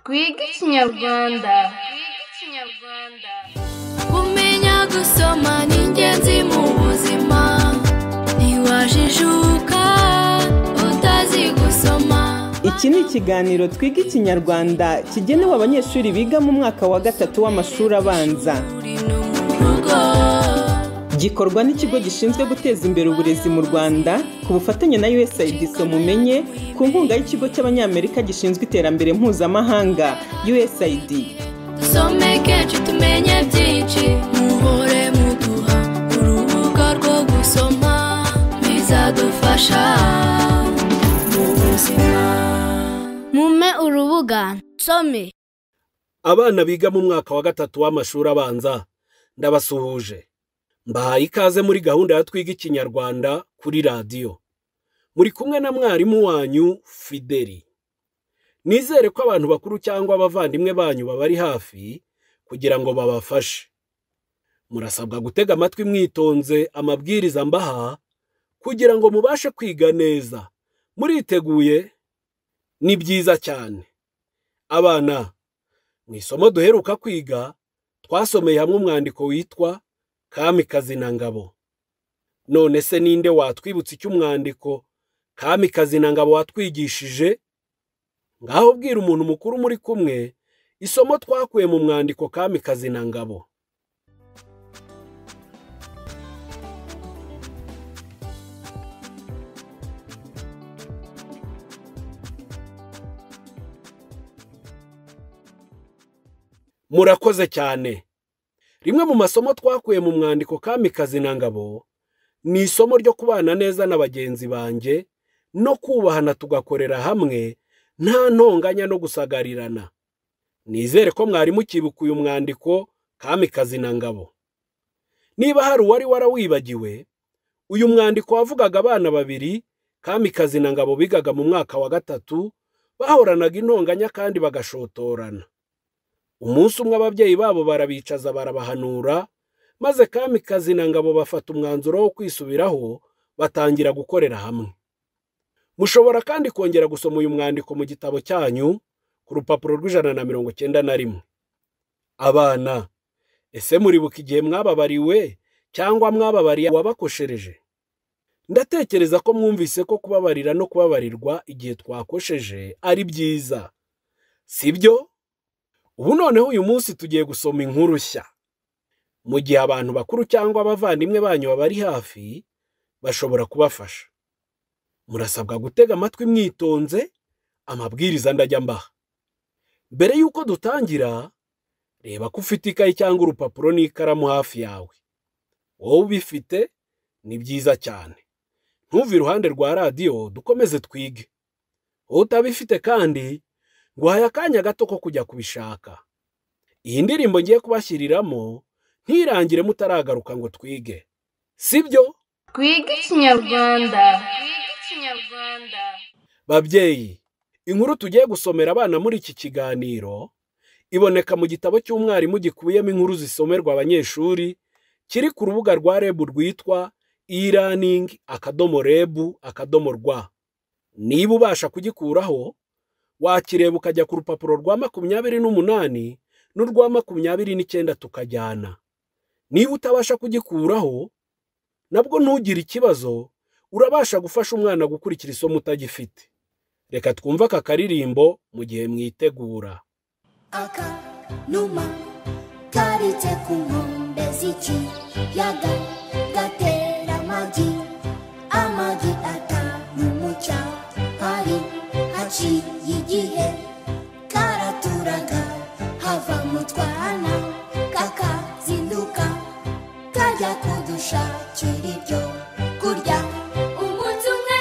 twige ikinyarwanda kumenya gusoma ni ingenzi mu buzima ntiwajijuka utazi gusoma iki ni ikiganiro twiga ikinyarwanda kigenewe abanyeshuri biga mu mwaka wa gatatu w'amashuri abanza uri no mu rugo gikorwa n'ikigo gishinzwe guteza imbere uburezi mu rwanda ku bufatanye na usaid mumenye ku nkunga y'ikigo cy'abanyamerika gishinzwe iterambere mpuzamahanga usaid dusomeke cu tumenye byinshi muhore muduha urubuga rwo gusoma bizadufasha mu buzima mume urubuga nsome abana biga mu mwaka wa gatatu w'amashuri abanza ndabasuhuje mbahaye ikaze muri gahunda ya twiga ikinyarwanda kuri radiyo muri kumwe na mwarimu wanyu fideli nizere ko abantu bakuru cyangwa abavandimwe banyu babari hafi kugira ngo babafashe murasabwa gutega amatwi mwitonze amabwiriza mbaha kugira ngo mubashe kwiga neza muriteguye ni byiza cyane abana mu isomo duheruka kwiga twasomeye hamwe umwandiko witwa kamikazi na ngabo none se ninde watwibutsa icyo umwandiko kamikazi na ngabo watwigishije ngaho ubwira umuntu mukuru muri kumwe isomo twakuye mu mwandiko kamikazi na ngabo murakoze cyane rimwe mu masomo twakuye mu mwandiko kamikazi na ngabo ni isomo ryo kubana neza na bagenzi banjye no kubahana tugakorera hamwe nta ntonganya no gusagarirana nizere ko mwarimu ukibuka uyu mwandiko kamikazi na ngabo niba hari uwari warawibagiwe uyu mwandiko wavugaga abana babiri kamikazi na ngabo bigaga mu mwaka wa gatatu bahoranaga intonganya kandi bagashotorana umunsi umwe ababyeyi babo barabicaza barabahanura maze kamikazi na ngabo bafata umwanzuro wo kwisubiraho batangira gukorera hamwe mushobora kandi kongera gusoma uyu mwandiko mu gitabo cyanyu ku rupapuro rw'ijana na mirongo icyenda na rimwe abana ese muribuka igihe mwababariwe cyangwa mwababariye uwabakoshereje ndatekereza ko mwumvise ko kubabarira no kubabarirwa igihe twakosheje ari byiza sibyo ubu noneho uyu munsi tugiye gusoma inkuru nshya mu gihe abantu bakuru cyangwa abavandimwe banyu babari hafi bashobora kubafasha murasabwa gutega amatwi mwitonze amabwiriza ndajya mbaha mbere y'uko dutangira reba ko ufite ikayi cyangwa urupapuro n'ikaramu hafi yawe wowe ubifite ni byiza cyane ntuve iruhande rwa radiyo dukomeze twige wowe utabifite kandi nguhaye akanya gato ko kujya kubishaka iyi ndirimbo ngiye kubashyiriramo ntirangire mutaragaruka ngo twige sibyo twige ikinyarwanda babyeyi inkuru tugiye gusomera abana muri iki kiganiro iboneka mu gitabo cy'umwarimu gikubiyemo inkuru zisomerwa abanyeshuri kiri ku rubuga rwa rebu rwitwa e-learning akadomo rebu akadomo rwa niba ubasha kugikuraho wakireba ukajya ku rupapuro rwa makumyabiri n'umunani n'urwa makumyabiri n'icyenda tukajyana niba utabasha kugikuraho nabwo ntugire ikibazo urabasha gufasha umwana gukurikira isomo utagifite reka twumve aka karirimbo mu gihe mwitegura aka numa kabitse ku nkombe z'ikiyaga gatera amagi amagi atanu mu cyahari haciye igihe karaturaga hava mu twana kakazinduka kajya kudushakira ibyo kurya umunsi umwe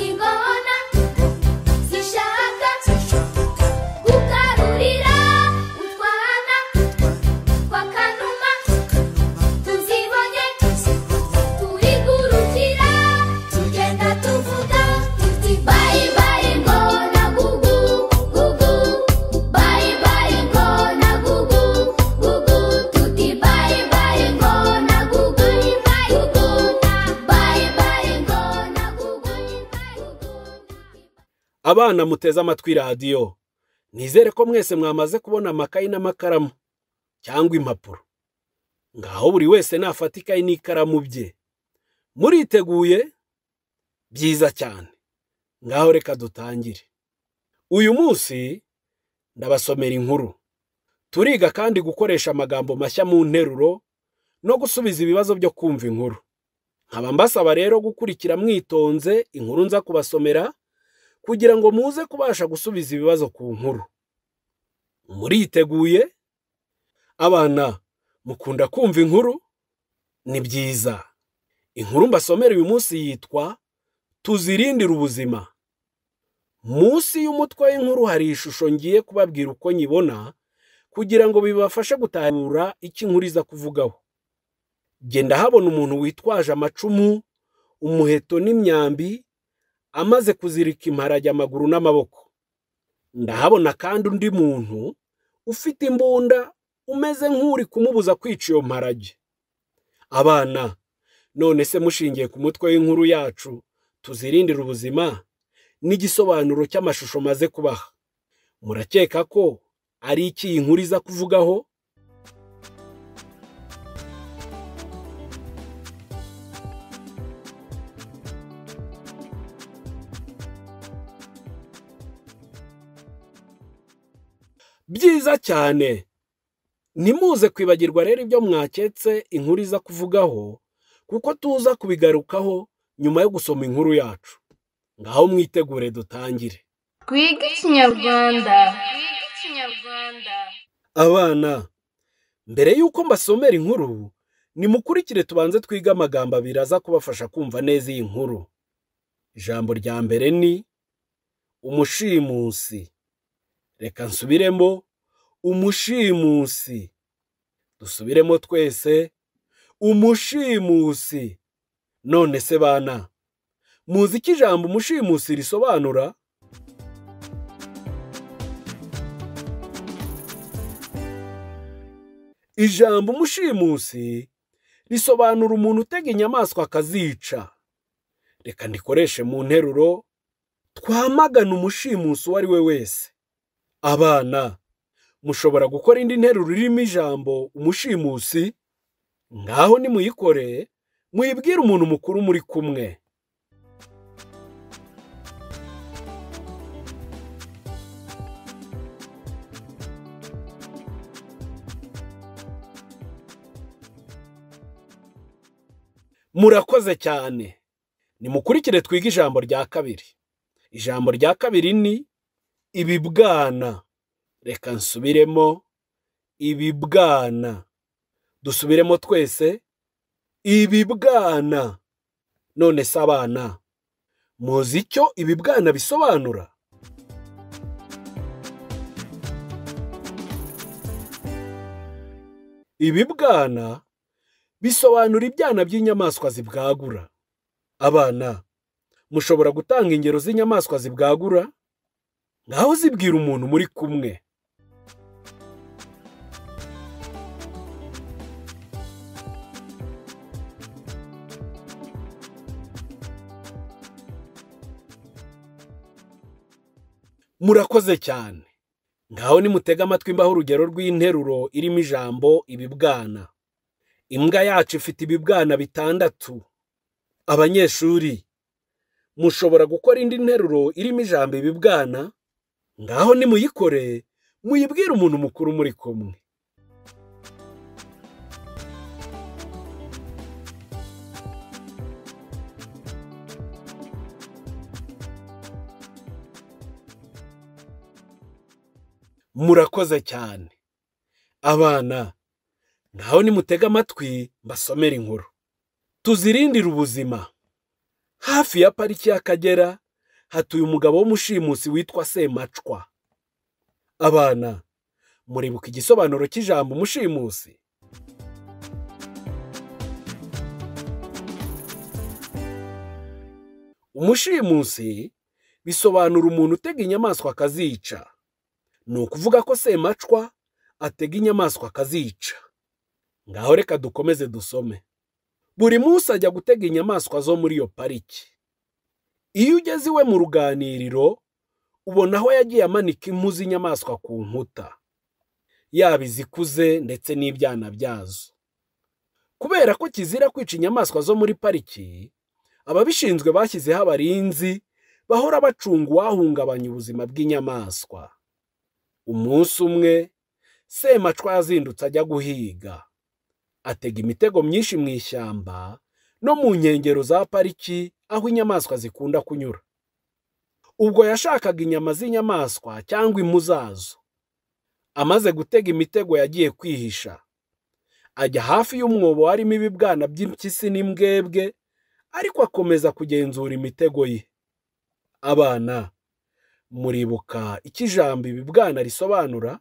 ingona zishaka gukarurira utwana twa kanuma tuzibonye turigurukira tugenda tuvuga tuti bayi bayi ngona gugu gugu bayi bayi ngona gugu gugu tuti bayi bayi ngona gugu gugu bayi bayi ngona gugu abana muteze amatwi radiyo nizere ko mwese mwamaze kubona amakayi n'amakaramu cyangwa impapuro ngaho buri wese nafata ikayi n'ikaramu bye muriteguye byiza cyane ngaho reka dutangire uyu munsi ndabasomera inkuru turiga kandi gukoresha amagambo mashya mu nteruro no gusubiza ibibazo byo kumva inkuru nkaba mbasaba rero gukurikira mwitonze inkuru nza kubasomera kugira ngo muze kubasha gusubiza ibibazo ku nkuru muriteguye abana mukunda kumva inkuru ni byiza inkuru mbasomera uyu munsi yitwa tuzirindire ubuzima munsi y'umutwe w'inkuru hari ishusho ngiye kubabwira uko nyibona kugira ngo bibafashe gutahura icyo inkuru iza kuvugaho genda habona umuntu witwaje amacumu umuheto n'imyambi amaze kuzirika imparage amaguru n'amaboko ndahabona kandi undi muntu ufite imbunda umeze nk'uri kumubuza kwica iyo mparage abana none se mushingiye ku mutwe w'inkuru yacu tuzirindire ubuzima n'igisobanuro cy'amashusho maze kubaha murakeka ko ari iki iyi nkuru iza kuvugaho byiza cyane ntimuze kwibagirwa rero ibyo mwaketse inkuru iza kuvugaho kuko tuza kubigarukaho nyuma yo gusoma inkuru yacu ngaho mwitegure dutangire twige ikinyarwanda abana mbere y'uko mbasomera inkuru nimukurikire tubanze twige amagambo abiri aza kubafasha kumva neza iyi nkuru ijambo rya mbere ni umushimusi reka nsubiremo umushimusi dusubiremo twese umushimusi none se bana muzi icyo ijambo umushimusi risobanura ijambo umushimusi risobanura umuntu utega inyamaswa akazica reka ndikoreshe mu nteruro twamagana umushimusi uwo ari we wese abana mushobora gukora indi nteruro irimo ijambo umushimusi ngaho nimuyikore muyibwire umuntu mukuru muri kumwe murakoze cyane nimukurikire twige ijambo rya kabiri ijambo rya kabiri ni ibibwana reka nsubiremo ibibwana dusubiremo twese ibibwana none se abana muzi icyo ibibwana bisobanura ibibwana bisobanura ibyana by'inyamaswa zibwagura abana mushobora gutanga ingero z'inyamaswa zibwagura ngaho zibwira umuntu muri kumwe murakoze cyane ngaho nimutega amatwi imbaho urugero rw'interuro irimo ijambo ibibwana imbwa yacu ifite ibibwana bitandatu abanyeshuri mushobora gukora indi nteruro irimo ijambo ibibwana ngaho nimuyikore muyibwire umuntu mukuru muri kumwe murakoze cyane abana naho nimutega amatwi mbasomere inkuru tuzirindire ubuzima hafi ya pariki y'akagera hatuye umugabo w'umushimusi witwa semacwa abana muribuka igisobanuro cy'ijambo umushimusi umushimusi bisobanura umuntu utega inyamaswa akazica ni ukuvuga ko semacwa atega inyamaswa akazica ngaho reka dukomeze dusome buri munsi ajya gutega inyamaswa zo muri iyo pariki iyo ugeze iwe mu ruganiriro ubona aho yagiye amanika impu z'inyamaswa ku nkuta yaba izikuze ndetse n'ibyana byazo kubera ko kizira kwica inyamaswa zo muri pariki ababishinzwe bashyizeho abarinzi bahora bacunga uwahungabanya ubuzima bw'inyamaswa umunsi umwe semacwa yazindutse ajya guhiga atega imitego myinshi mu ishyamba no mu nkengero za pariki aho inyamaswa zikunda kunyura ubwo yashakaga inyama z'inyamaswa cyangwa impu zazo amaze gutega imitego yagiye kwihisha ajya hafi y'umwobo harimo ibibwana by'impyisi n'imbwebwe ariko akomeza kugenzura imitego ye abana muribuka icyo ijambo ibibwana risobanura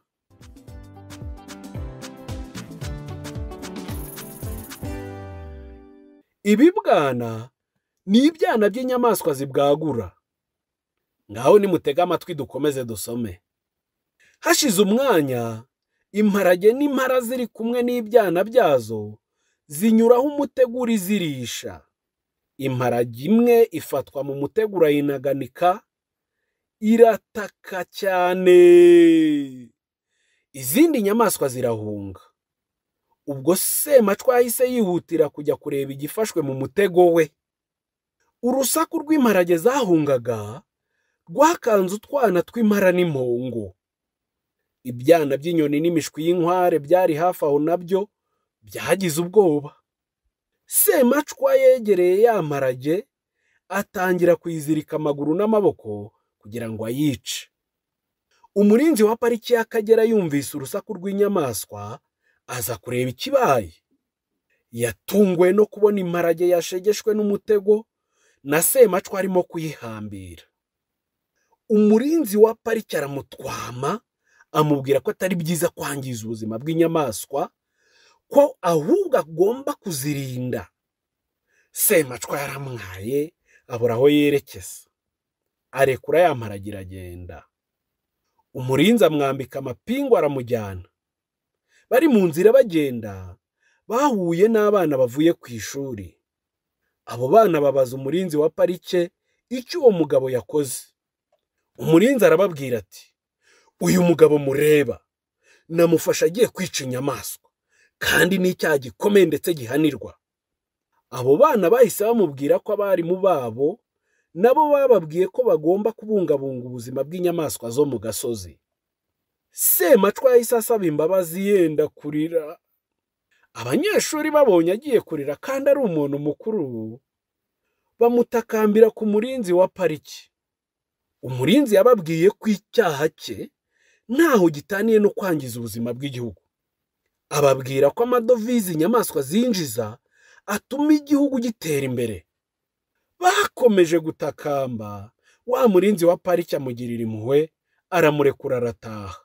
ibibwana ni ibyana by'inyamaswa zibwagura ngaho nimutege amatwi dukomeze dusome hashize umwanya imparage n'impara ziri kumwe n'ibyana byazo zinyuraho umutego zirisha imparage imwe ifatwa mu mutego urayinaganika irataka cyane izindi nyamaswa zirahunga ubwo semacwa yahise yihutira kujya kureba igifashwe mu mutego we urusaku rw'imparage zahungaga rwakanze utwana tw'impara n'impongo ibyana by'inyoni n'imishwi y'inkware byari hafi aho nabyo byagize ubwoba semacwa yegereye ya mparage atangira kuyizirika amaguru n'amaboko kugira ngo ayice umurinzi wa pariki y'akagera yumvise urusaku rw'inyamaswa aza kureba ikibaye yatunguwe no kubona imparage yashegeshwe n'umutego na semacwa arimo kuyihambira umurinzi wa pariki aramutwama amubwira ko atari byiza kwangiza ubuzima bw'inyamaswa ko ahubwo agomba kuzirinda semacwa yaramwaye abura aho yerekeza arekura yamara agenda umurinzi amwambika amapingu aramujyana bari mu nzira bagenda bahuye n'abana bavuye ku ishuri abo bana babaza umurinzi wa parike icyo uwo mugabo yakoze umurinzi arababwira ati uyu mugabo mureba namufashe agiye kwica inyamaswa kandi n'icyaha gikomeye ndetse gihanirwa abo bana bahise bamubwira ko abarimu babo nabo bababwiye ko bagomba kubungabunga ubuzima bw'inyamaswa zo mu gasozi semacwa yahise asaba imbabazi yenda kurira abanyeshuri babonye agiye kurira kandi ari umuntu mukuru bamutakambira ku murinzi wa pariki umurinzi yababwiye ko icyaha cye ntaho gitaniye no kwangiza ubuzima bw'igihugu ababwira ko amadovize inyamaswa zinjiza atuma igihugu gitera imbere bakomeje gutakamba wa murinzi wa pariki amugirira impuhwe aramurekura arataha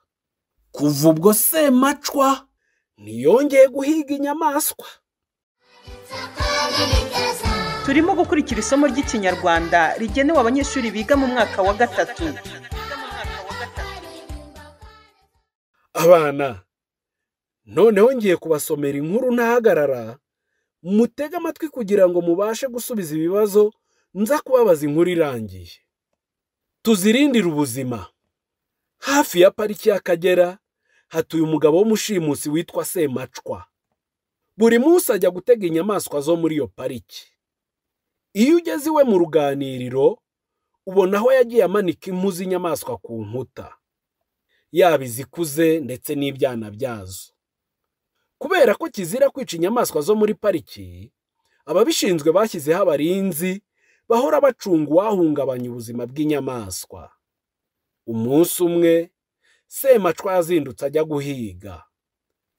kuva ubwo semacwa ntiyongeye guhiga inyamaswa turimo gukurikira isomo ry'ikinyarwanda rigenewe abanyeshuri biga mu mwaka wa gatatu abana noneho ngiye kubasomera inkuru ntahagarara mutege amatwi kugira ngo mubashe gusubiza ibibazo nza kubabaza inkuru irangiye tuzirindire ubuzima hafi ya pariki y'akagera hatuye umugabo w'umushimusi witwa semacwa buri munsi ajya gutega inyamaswa zo muri iyo pariki iyo ugeze iwe mu ruganiriro ubona aho yagiye amanika impu z'inyamaswa ku nkuta yaba izikuze ndetse n'ibyana byazo kubera ko kizira kwica inyamaswa zo muri pariki ababishinzwe bashyizeho abarinzi bahora bacunga uwahungabanya ubuzima bw'inyamaswa umunsi umwe semacwa yazindutse ajya guhiga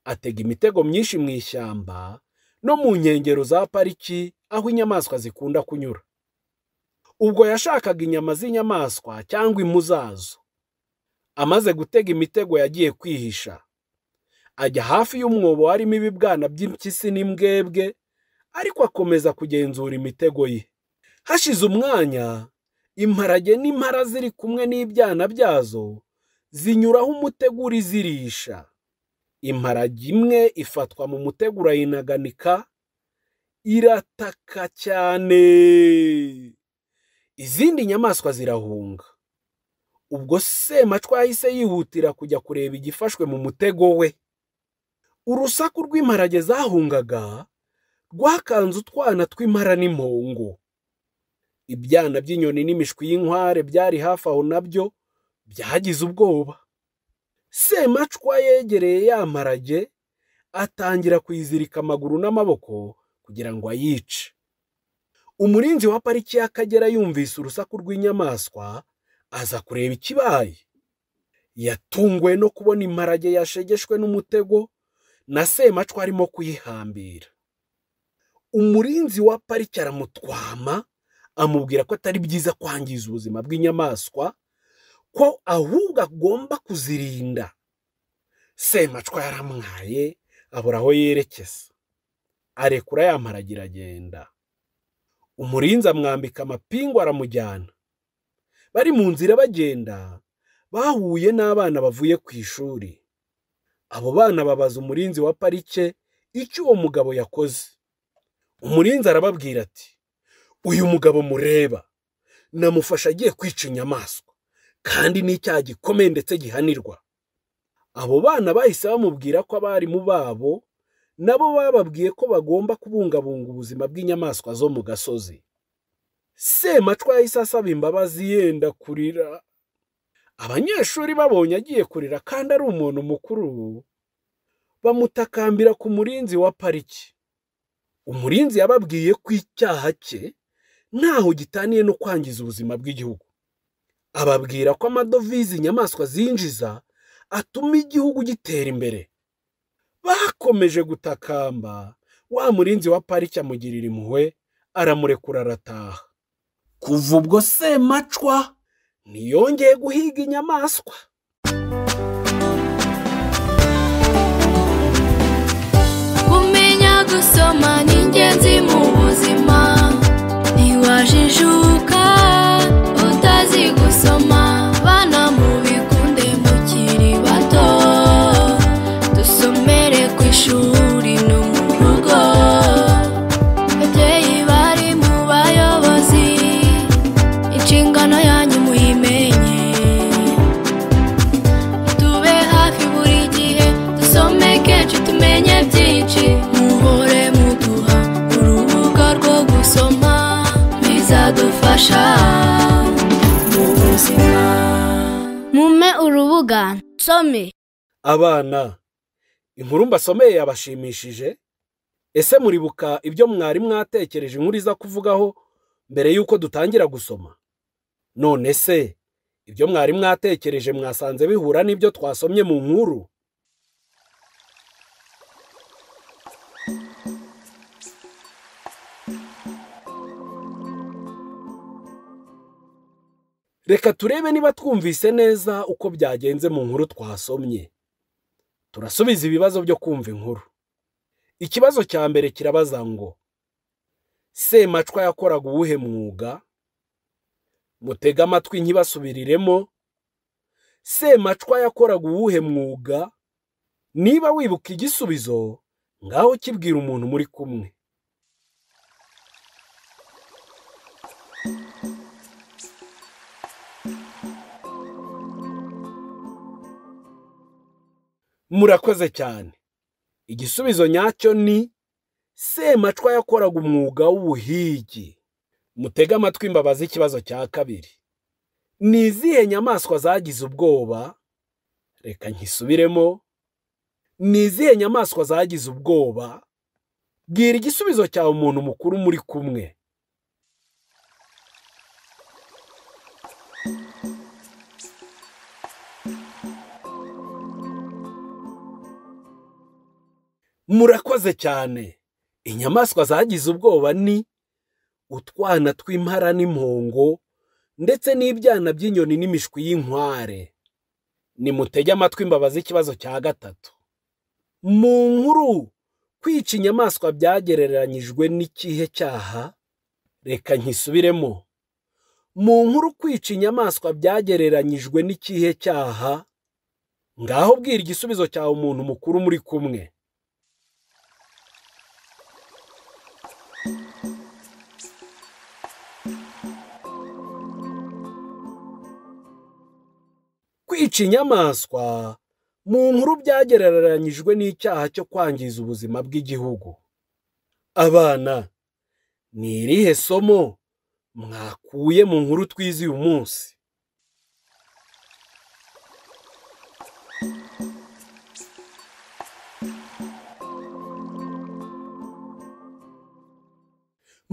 atega imitego myinshi mu ishyamba no mu nkengero za pariki aho inyamaswa zikunda kunyura ubwo yashakaga inyama z'inyamaswa cyangwa impu zazo amaze gutega imitego yagiye kwihisha ajya hafi y'umwobo harimo ibibwana by'impyisi n'imbwebwe ariko akomeza kugenzura imitego ye hashize umwanya imparage n'impara ziri kumwe n'ibyana byazo zinyuraho umutego zirisha imparage imwe ifatwa mu mutego urayinaganika irataka cyane izindi nyamaswa zirahunga ubwo semacwa yahise yihutira kujya kureba igifashwe mu mutego we urusaku rw'imparage zahungaga rwakanze utwana tw'impara n'impongo ibyana by'inyoni n'imishwi y'inkware byari hafi aho nabyo byagize ubwoba semacwa yegereye ya mparage atangira kuyizirika amaguru n'amaboko kugira ngo ayice umurinzi wa pariki y'akagera yumvise urusaku rw'inyamaswa aza kureba ikibaye yatunguwe no kubona imparage yashegeshwe n'umutego na semacwa arimo kuyihambira umurinzi wa pariki aramutwama amubwira ko atari byiza kwangiza ubuzima bw'inyamaswa ko ahubwo agomba kuzirinda semacwa yaramwaye abura aho yerekeza arekura yamparagira agenda umurinzi amwambika amapingu aramujyana bari mu nzira bagenda bahuye n'abana bavuye ku ishuri abo bana babaza umurinzi wa parike icyo uwo mugabo yakoze umurinzi arababwira ati uyu mugabo mureba namufashe agiye kwica inyamaswa kandi n'icyaha gikomeye ndetse gihanirwa abo bana bahise bamubwira ko abarimu babo nabo bababwiye ko bagomba kubungabunga ubuzima bw'inyamaswa zo mu gasozi semacwa yahise asaba imbabazi yenda kurira abanyeshuri babonye agiye kurira kandi ari umuntu mukuru bamutakambira ku murinzi wa pariki umurinzi yababwiye ko icyaha cye ntaho gitaniye no kwangiza ubuzima bw'igihugu ababwira ko amadovize inyamaswa zinjiza atuma igihugu gitera imbere bakomeje gutakamba wa murinzi wa pariki amugirira impuhwe aramurekura arataha kuva ubwo semacwa ntiyongeye guhiga inyamaswa kumenya gusoma ni ingenzi mu buzima ntiwajijuka utazi gusoma bana mubikunde mukiri bato dusomere ku ishuri no mu rugo babyeyi bari mu bayobozi inshingano yanyu muyimenye tube hafi buri gihe dusome kenshi tumenye byinshi muhore muduha urubuga rwo gusoma bizadufasha mu buzima Mume urubuga nsome. abana inkuru mbasomeye yabashimishije ese muribuka ibyo mwari mwatekereje inkuru iza kuvugaho mbere y'uko dutangira gusoma none se ibyo mwari mwatekereje mwasanze bihura n'ibyo twasomye mu nkuru reka turebe niba twumvise neza uko byagenze mu nkuru twasomye turasubiza ibibazo byo kumva inkuru ikibazo cya mbere kirabaza ngo semacwa yakoraga uwuhe mwuga mutege amatwi nkibasubiriremo semacwa yakoraga uwuhe mwuga niba wibuka igisubizo ngaho kibwira umuntu muri kumwe murakoze cyane igisubizo nyacyo ni semacwa yakoraga umwuga w'ubuhigi mutege amatwi imbabazi ikibazo cya kabiri ni izihe nyamaswa zagize ubwoba reka nkisubiremo ni izihe nyamaswa zagize ubwoba bwira igisubizo cyawe umuntu mukuru muri kumwe murakoze cyane inyamaswa zagize ubwoba ni utwana tw'impara n'impongo ndetse n'ibyana by'inyoni n'imishwi y'inkware nimutege amatwi imbabazi ikibazo cya gatatu mu nkuru kwica inyamaswa byagereranyijwe n'ikihe cyaha reka nkisubiremo mu nkuru kwica inyamaswa byagereranyijwe n'ikihe cyaha ngaho bwira igisubizo cyawe umuntu mukuru muri kumwe kwica inyamaswa mu nkuru byagereranyijwe n'icyaha cyo kwangiza ubuzima bw'igihugu abana ni irihe somo mwakuye mu nkuru twize uyu munsi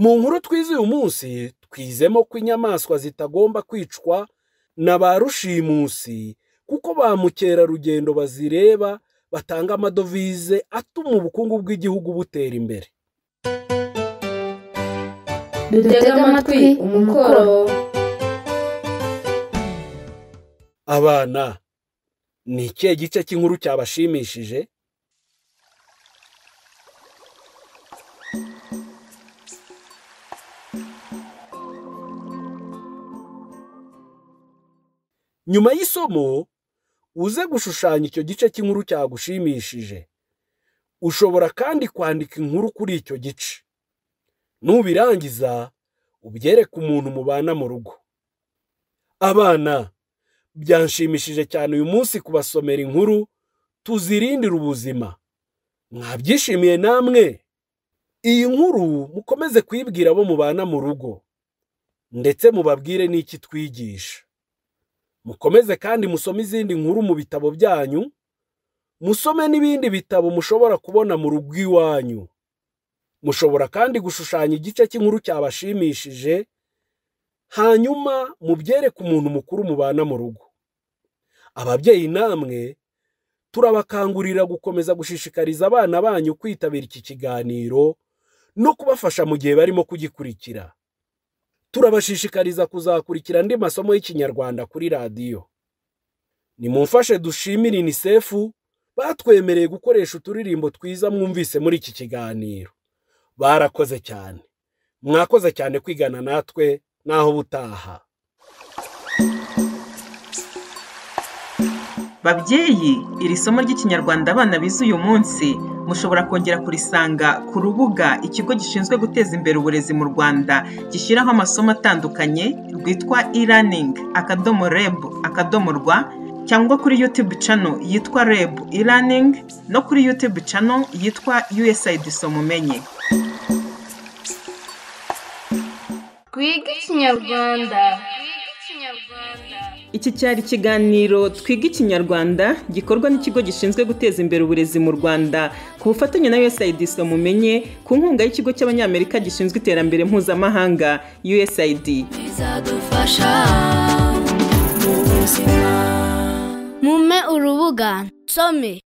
mu nkuru twize uyu munsi twizemo ko inyamaswa zitagomba kwicwa na ba rushimusi kuko ba mukerarugendo bazireba batanga amadovize atuma ubukungu bw'igihugu butera imbere dutege amatwi umukoro abana ni ikihe gice cy'inkuru cyabashimishije nyuma y'isomo uze gushushanya icyo gice cy'inkuru cyagushimishije ushobora kandi kwandika inkuru kuri icyo gice nubirangiza ubyereke umuntu mubana mu rugo abana byanshimishije cyane uyu munsi kubasomera inkuru tuzirindire ubuzima mwabyishimiye namwe iyi nkuru mukomeze kuyibwira abo mubana mu rugo ndetse mubabwire n'iki twigisha mukomeze kandi musome izindi nkuru mu bitabo byanyu musome n'ibindi bitabo mushobora kubona mu rugo iwanyu mushobora kandi gushushanya igice cy'inkuru cyabashimishije hanyuma mubyereke umuntu mukuru mubana mu rugo ababyeyi namwe turabakangurira gukomeza gushishikariza abana banyu kwitabira iki kiganiro no kubafasha mu gihe barimo kugikurikira turabashishikariza kuzakurikira andi masomo y'ikinyarwanda kuri radiyo nimumfashe dushimire inisefu batwemereye gukoresha uturirimbo twiza mwumvise muri iki kiganiro barakoze cyane mwakoze cyane kwigana natwe naho ubutaha babyeyi iri somo ry'ikinyarwanda abana bize uyu munsi mushobora kongera kurisanga ku rubuga ikigo gishinzwe guteza imbere uburezi mu rwanda gishyiraho amasomo atandukanye rwitwa e-learning akadomo reb akadomo rwa cyangwa kuri youtube channel yitwa reb e-learning no kuri youtube channel yitwa usaid somumenye twige ikinyarwanda Iki cyari ikiganiro Twiga Ikinyarwanda gikorwa n'ikigo gishinzwe guteza imbere uburezi mu Rwanda ku bufatanye na USAID Somumenye ku nkunga y'ikigo cy'Abanyamerika gishinzwe iterambere mpuzamahanga USAID. bizadufasha mu buzima mume urubuga nsome